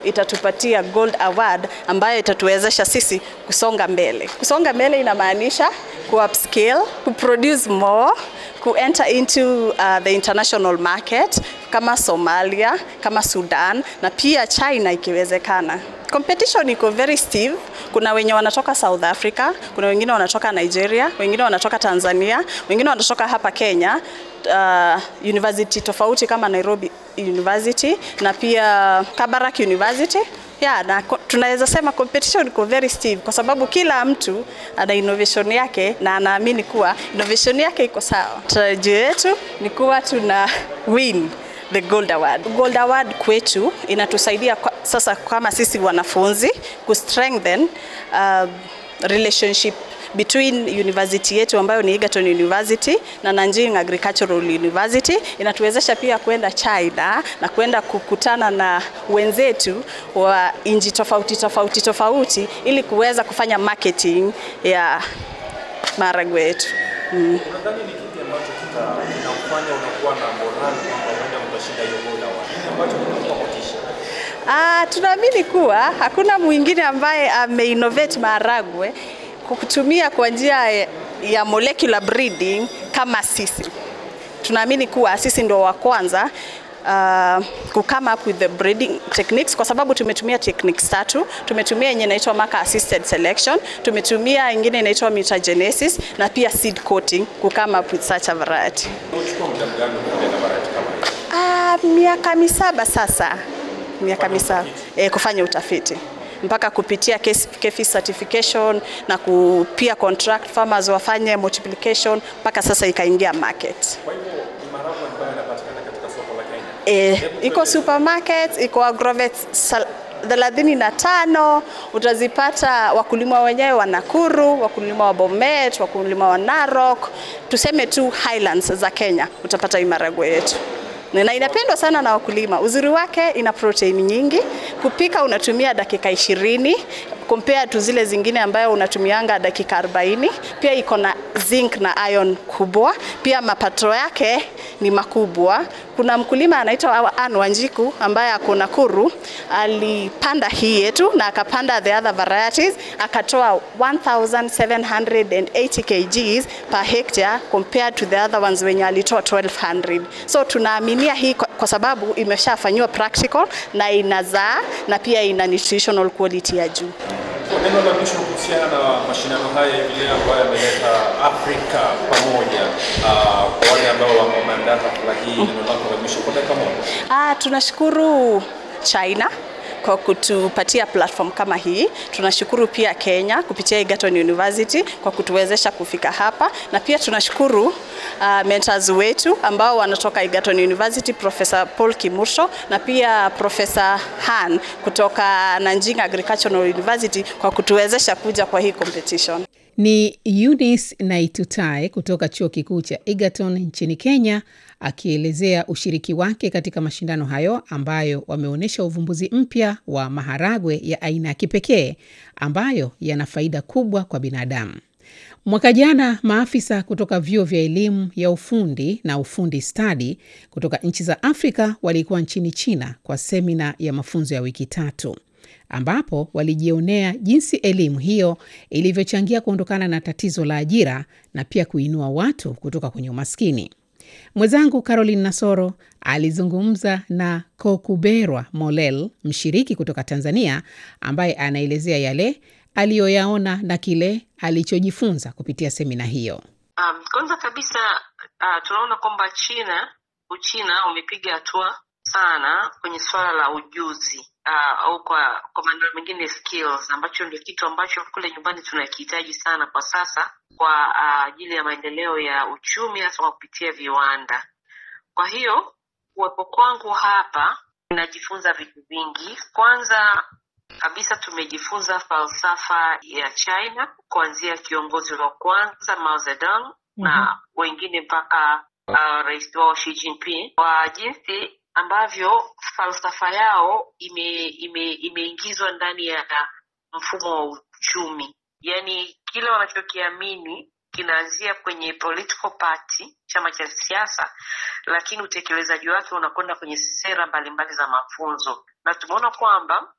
itatupatia gold award ambayo itatuwezesha sisi kusonga mbele. Kusonga mbele inamaanisha ku upscale, ku produce more, ku enter into uh, the international market kama Somalia, kama Sudan na pia China ikiwezekana. Competition iko very stiff. Kuna wenye wanatoka South Africa, kuna wengine wanatoka Nigeria, wengine wanatoka Tanzania, wengine wanatoka hapa Kenya, uh, university tofauti kama Nairobi University na pia Kabarak University. Yeah, na tunaweza sema competition iko very stiff kwa sababu kila mtu ana innovation yake na anaamini kuwa innovation yake iko sawa. Tarajio yetu ni kuwa tuna win the Gold Award. Gold Award kwetu inatusaidia kwa, sasa kama sisi wanafunzi ku strengthen uh, relationship between university yetu ambayo ni Egerton University na Nanjing Agricultural University. Inatuwezesha pia kwenda China na kwenda kukutana na wenzetu wa nchi tofauti tofauti tofauti ili kuweza kufanya marketing ya maharagwe yetu. Mm. Unadhani ni kipi ambacho kinakufanya unakuwa na morali kwamba huenda mtashinda hiyo Gold Award? Ambacho kinakupa motisha? Ah, tunaamini kuwa hakuna mwingine ambaye ameinnovate maharagwe kwa kutumia kwa njia ya molecular breeding kama sisi. Tunaamini kuwa sisi ndio wa kwanza uh, ku come up with the breeding techniques kwa sababu tumetumia techniques tatu. Tumetumia yenye inaitwa marker assisted selection, tumetumia ingine inaitwa mutagenesis na pia seed coating ku come up with such a variety. Unachukua muda gani kutengeneza variety kama hiyo? Ah, miaka misaba sasa, miaka misaba eh, kufanya utafiti mpaka kupitia KEFI certification na ku, pia contract farmers wafanye multiplication mpaka sasa ikaingia market. Kwa hivyo ni maharagwe ambayo yanapatikana katika soko la Kenya. E, iko supermarket, iko agrovet thelathini na tano utazipata wakulima wenyewe wa Nakuru, wakulima wa Bomet, wakulima wa Narok, tuseme tu highlands za Kenya, utapata hii maharagwe yetu na inapendwa sana na wakulima. Uzuri wake ina protein nyingi, kupika unatumia dakika ishirini compare tu zile zingine ambayo unatumianga dakika 40. Pia iko na zinc na iron kubwa, pia mapato yake ni makubwa. Kuna mkulima anaitwa Anne Wanjiku ambaye ako Nakuru, alipanda hii yetu na akapanda the other varieties, akatoa 1780 kgs per hectare compared to the other ones wenye alitoa 1200. So tunaaminia hii kwa, kwa sababu imeshafanyiwa practical na inazaa na pia ina nutritional quality ya juu. Neno la mwisho kuhusiana na mashindano haya hivi leo ambayo yameleta Afrika pamoja, uh, kwa wale ambao wameandaa hafla hii, neno lako la mwisho kwa dakika moja. Ah, tunashukuru China kwa kutupatia platform kama hii. Tunashukuru pia Kenya kupitia Egerton University kwa kutuwezesha kufika hapa, na pia tunashukuru uh, mentors wetu ambao wanatoka Egerton University, Professor Paul Kimursho na pia Professor Han kutoka Nanjing Agricultural University kwa kutuwezesha kuja kwa hii competition. Ni Eunice Naitutai kutoka chuo kikuu cha Egerton nchini Kenya akielezea ushiriki wake katika mashindano hayo ambayo wameonyesha uvumbuzi mpya wa maharagwe ya aina ya kipekee ambayo yana faida kubwa kwa binadamu. Mwaka jana maafisa kutoka vyuo vya elimu ya ufundi na ufundi stadi kutoka nchi za Afrika walikuwa nchini China kwa semina ya mafunzo ya wiki tatu ambapo walijionea jinsi elimu hiyo ilivyochangia kuondokana na tatizo la ajira na pia kuinua watu kutoka kwenye umaskini. Mwenzangu Caroline Nasoro alizungumza na Kokuberwa Molel, mshiriki kutoka Tanzania, ambaye anaelezea yale aliyoyaona na kile alichojifunza kupitia semina hiyo. Um, kwanza kabisa uh, tunaona kwamba China Uchina umepiga hatua sana kwenye suala la ujuzi uh, au kwa kwa maneno mengine skills, ambacho ndio kitu ambacho kule nyumbani tunakihitaji sana kwa sasa kwa ajili uh, ya maendeleo ya uchumi hasa kwa kupitia viwanda. Kwa hiyo kuwepo kwangu hapa ninajifunza vitu vingi. Kwanza kabisa tumejifunza falsafa ya China kuanzia kiongozi wa kwanza Mao Zedong mm-hmm. na wengine mpaka uh, rais wao Xi Jinping kwa jinsi ambavyo falsafa yao ime, ime, imeingizwa ndani ya mfumo wa uchumi, yaani kile wanachokiamini kinaanzia kwenye political party, chama cha siasa, lakini utekelezaji wake unakwenda kwenye sera mbalimbali za mafunzo, na tumeona kwamba